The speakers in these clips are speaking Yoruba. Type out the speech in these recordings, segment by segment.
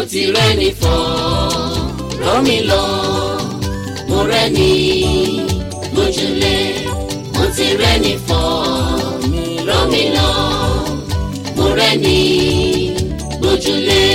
ti rẹ́ni fọ́ rọ́ mi lọ mo rẹ́ni gbójúlé mo ti rẹ́ni fọ́ rọ́ mi lọ mo rẹ́ni gbójúlé.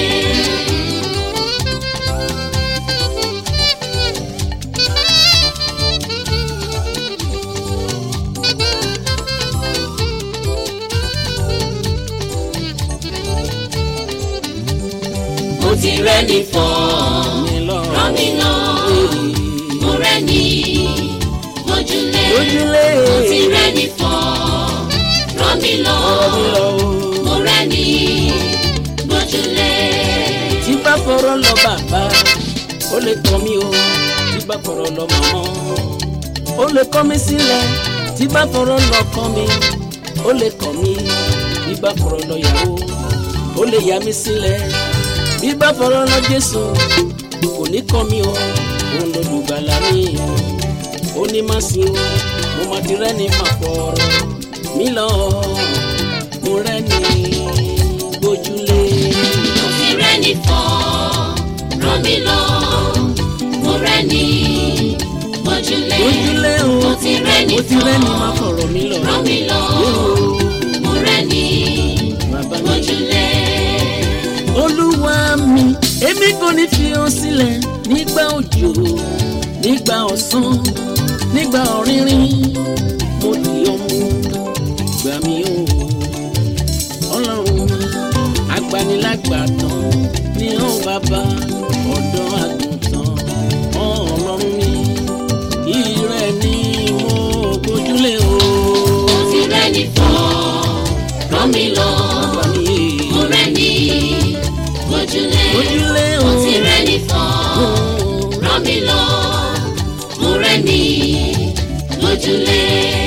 mo ti rẹ́ni fọ́ rọ́ mi lọ mo rẹ́ni gbójúlé Gbójúlé. mo ti rẹ́ni fọ́ rọ́ mi lọ mo rẹ́ni gbójúlé. tí bá fọ̀rọ̀ lọ bàbá ó lè tọ́ mi o tí bá fọ̀rọ̀ lọ màmá ó lè kọ̀ mí sílẹ̀ tí bá fọ̀rọ̀ lọ kọ̀ mi ó lè kọ̀ mí bí bá fọ̀rọ̀ lọ yàwó ó lè yà mí sílẹ̀ bí bá fọ̀rọ̀ lọ Jésù kò ní kọ̀ mí o òun ló lùgbàlà mi ó ní má sí o mo má ti rẹ́ni má fọ̀rọ̀ mi lọ mo rẹ́ni gbójúlé. mo ti rẹ́ni fọ́ rọ́ mi lọ mo rẹ́ni gbójúlé ojúlé o mo ti rẹ́ni mo ti fọ́ rẹ́ni máa fọ̀rọ̀ mi lọ. rọ́ mi lọ mo rẹ́ni bàbá mi. gbójúlé. olúwa mi èmi kò ní fi hàn sílẹ̀ nígbà òjò nígbà ọ̀sán nígbà ọ̀rìnrìn mo di ọmọ gbà mí o ọlọ́run mi agbanilágbàtàn ní ọ̀ bàbá ọ̀dọ́ àgùntàn ọlọ́run mi ìrẹ́ ni mo gbójúlé o. mo ti rẹ́ni fọ́ rọ́ mi lọ bàbá mi mo rẹ́ni gbójúlé gbójúlé o. mo ti rẹ́ni fọ́ rọ́ mi lọ mo rẹ́ni gbójúlé.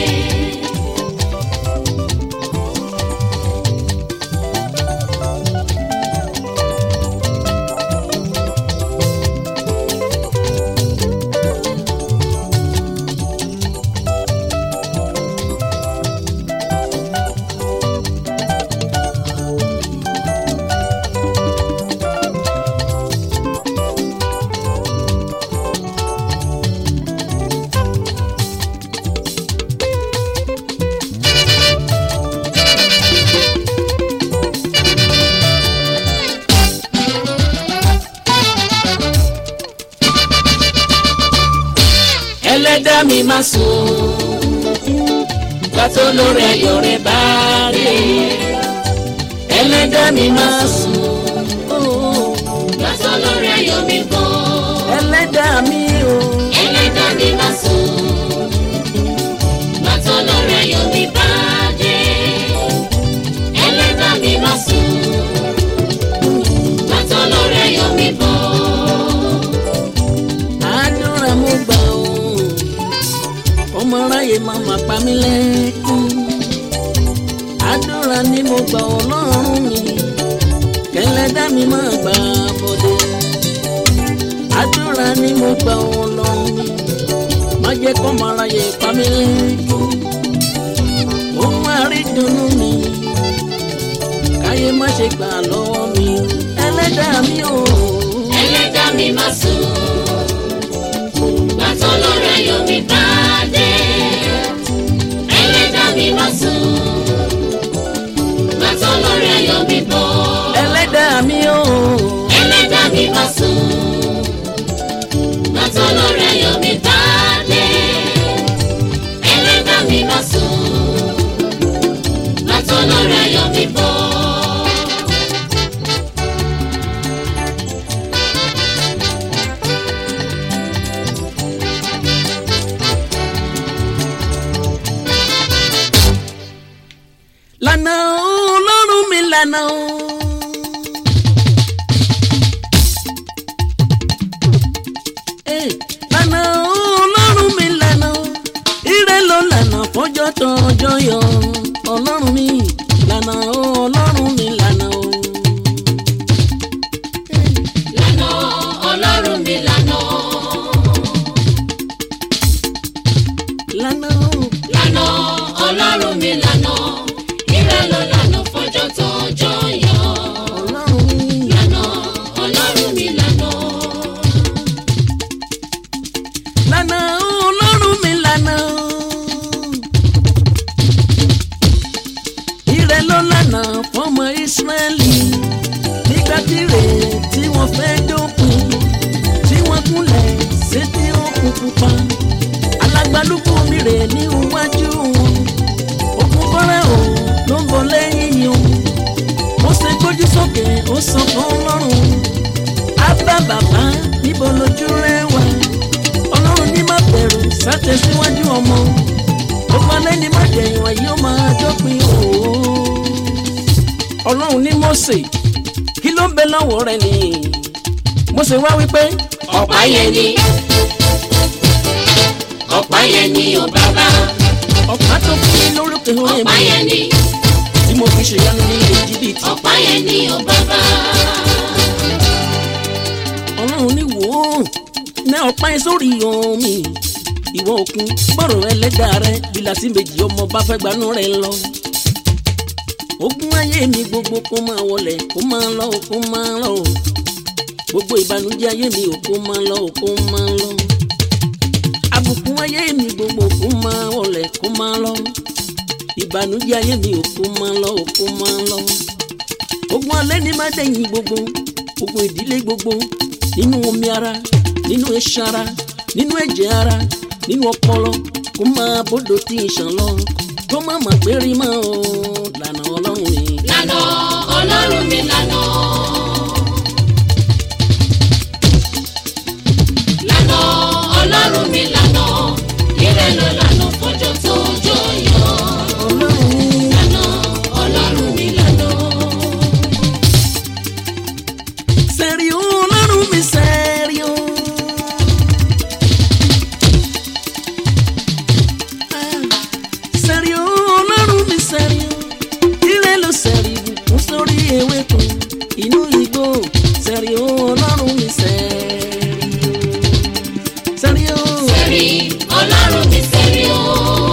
ẹlẹ́dá mi máa sùn gbàtó lórí ayọ̀ rẹ̀ bá dé ẹlẹ́dá mi máa sùn gbàtọ́ lórí ayọ̀ mi bọ̀ ẹlẹ́dá mi o ẹlẹ́dàá mi máa sùn gbàtọ́ lórí ayọ̀ mi bá dé ẹlẹ́dàá mi máa sùn gbàtọ́ lórí ayọ̀ mi bọ̀ àdúrà mo gbà o ọmọ aráyé máa ma pa mí lẹ́kún àdúrà ni mo gbà ọlọ́run mi kẹlẹ́dá mi máa gbà bọ́dé àdúrà ni mo gbà ọlọ́run mi má jẹ́ kọ́ ọmọ aráyé pa mí lẹ́kún ohun àrídùnnú mi káyé má ṣe gbà lọ́wọ́ mi ẹlẹ́dàá mi o. ẹlẹ́dàá mi máa sùn gbàtọ́ lórí ayọ̀ mi bá dé ẹlẹ́dàá mi máa sùn gbàtọ́ lórí ayọ̀ mi bọ̀. ẹlẹ́dàá mi o. ẹlẹ́dàá mi máa sùn gbàtọ́ lórí ayọ̀ mi bá dé ẹlẹ́dàá mi máa sùn gbàtọ́ lórí ayọ̀ mi bọ̀. wọn fẹ́ dópin tí wọ́n kúnlẹ̀ sétí òkun pupa alágbálùkù mi rè ní iwájú wọn òkun fọ́rẹ́ o ló ń bọ̀ lẹ́yìn yìí o ó ṣe gbójú sókè ó sọ fún ọlọ́run ábá bàbá níbo lójú rẹ wà ọlọ́run ní má bẹ̀rù sátẹ̀síwájú ọmọ ó falẹ́ ní má jẹ̀yìn wáyé ó máa dópin òó ọlọ́run ní Mósè kí ló ń bẹ lọ́wọ́ rẹ ni Mósè wá wípé ọ̀pá yẹn ni ọ̀pá yẹn ni ò bàbá ọ̀pá tó fún mi lórúkẹ orin ọ̀pá mi yẹn ni tí mo fi ṣèyanu ní ilé jìbìtì ọ̀pá yẹn ni ò bàbá ọlọ́run ní wò ó ní ọ̀pá yẹn sórí omi ìwọ òkun gbọ́rọ̀ ẹlẹ́dàá rẹ bílà sí méjì ọmọ bá fẹ́ gbanú rẹ lọ. ogun ayé mi gbogbo kó máa wọlẹ̀ kó máa lọ kó máa lọ gbogbo ìbànújẹ́ ayé mi ò kó máa lọ kó máa lọ. àbùkù ayé mi gbogbo kó máa wọlẹ̀ kó máa lọ ìbànújẹ́ ayé mi ò kó máa lọ kó máa lọ. ogun alẹ́ ní má dẹ̀yìn gbogbo ogun ìdílé gbogbo nínú omi ara nínú iṣan ara nínú ẹ̀jẹ̀ ara nínú ọpọlọ kó máa bódò tí ń ṣàn lọ kó má má gbérí mọ́ ọ lànà ọlọ́run mi. lànà ọlọ́run mi lànà lànà ọlọ́run mi lànà ire ló lànà fọjọ́ tó jọ yọ ọlọ́run lànà ọlọ́run mi lànà sẹ́rí o ọlọ́run mi sẹ́rí o. Ah, sẹ́rí o ọlọ́run mi sẹ́rí o. ire ló sẹ́rí bùkún sórí ewéko inú igbó sẹ́rí o ọlọ́run mi sẹ́rí o. sẹ́rí o. sẹ́rí ọlọ́run mi sẹ́rí o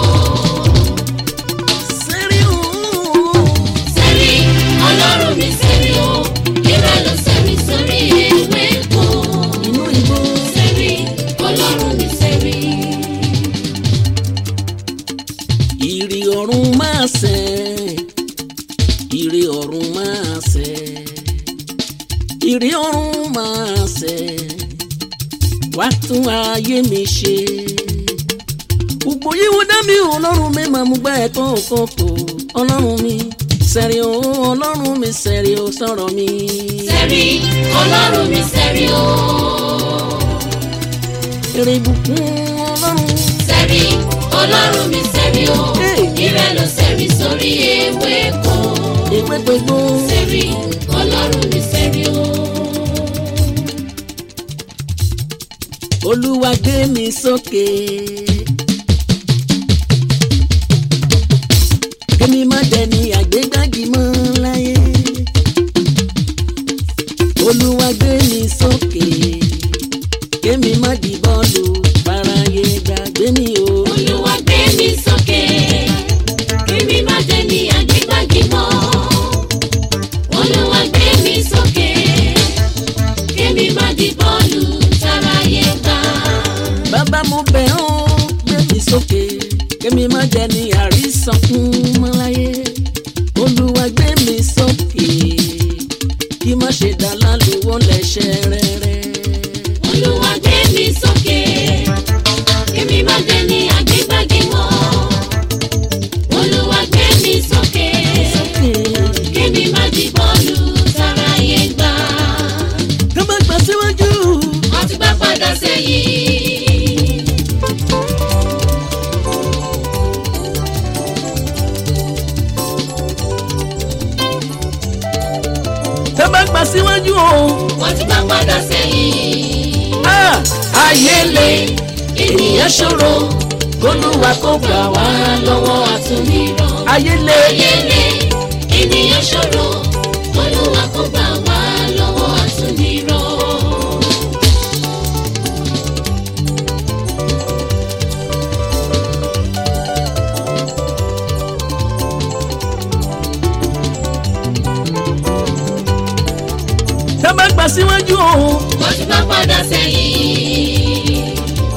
sẹ́rí o. sẹ́rí ọlọ́run mi sẹ́rí o ire ló sẹ́rí sórí ewé kó inú igbó. sẹ́rí ọlọ́run mi sẹ́rí. ìrì ọ̀run máa sẹ̀ ìrì ọ̀run máa sẹ̀ ìrì ọ̀run máa sẹ̀ wá tún ayé mi ṣe gbogbo yíwo dá mi ò ọlọ́run mi máa mú gbá ẹ̀kọ́ òkòkò ọlọ́run mi sẹ̀rí o ọlọ́run mi sẹ̀rí o sọ̀rọ̀ mi. sẹ́rí ọlọ́run mi sẹ́rí o èrè ìbùkún ọlọ́run sẹ́rí ọlọ́run mi sẹ́rí o Hey. ire ló sẹ́rí sórí ewé kó ìwé gbogbo. sẹ́rí ọlọ́run mi sẹ́rí o. olúwa gbé mi sókè. kémi má dẹni àgbégbági mọ́ láyé. olúwa gbé mi sókè. kémi má di bọ́ọ̀lù faraye gbàgbé mi o. olúwa gbé mi sókè kémi má jẹ́ ní àgbégbági mọ́ olúwa gbé mi sókè kémi má di bọ́ọ̀lù táráyé gbà. bàbá mo bẹ̀ ọ́ gbé mi sókè. kémi má dẹni àrísọkún mọ́ láyé. olúwa gbé mi sókè. kí má ṣe dá lálùwọ́ lẹ́sẹ̀ rẹ̀rẹ̀. olúwa gbé mi sókè kémi má jẹ́ ní àgbégbági mọ́ olúwa gbé mi sókè kémi má di bọ́ọ̀lù táráyé gbà. ká má gbà síwájú. wọ́n ti gbá padà sẹ́yìn. ká má gbà síwájú o. wọ́n ti gbá padà sẹ́yìn. Ah, ayé le ènìyàn ṣòro kólúwa kó gbà wá lọ́wọ́ àtúnirọ̀. ayé le ayẹlẹ ènìyàn ṣòro kólúwa kó gbà wá lọ́wọ́ àtúnirọ̀. ká má gbà síwájú o. wọ́n ti gbá padà sẹ́yìn.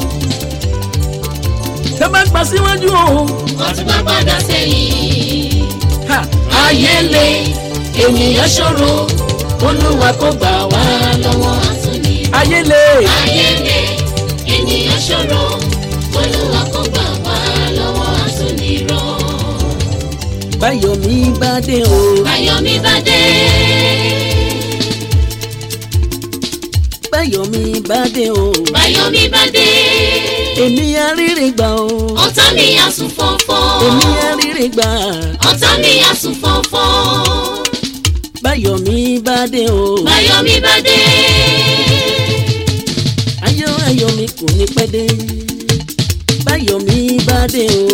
ká má gbà síwájú o. wọ́n ti gbá padà sẹ́yìn. Ha, ayé le ènìyàn ṣòro olúwa kó gbà wá lọ́wọ́ àtúnirọ́. ayé lè ayẹlẹ ènìyàn ṣòro olúwa kó gbà wá lọ́wọ́ àtúnirọ́. báyọ̀ mi bá dé o Báyọ̀mí bá dé. báyọ̀ mi bá dé o Báyọ̀mí bá dé. èmi arírè gbà o ọ̀tá mi àsùn fọ́fọ́. èmi arírè gbà ọ̀tá mi àsùn fọ́fọ́. báyọ̀ mi bá dé o Báyọ̀mí bá dé. ayọ̀ ayọ̀ mi kò ní pẹ́ dé báyọ̀ mi bá dé o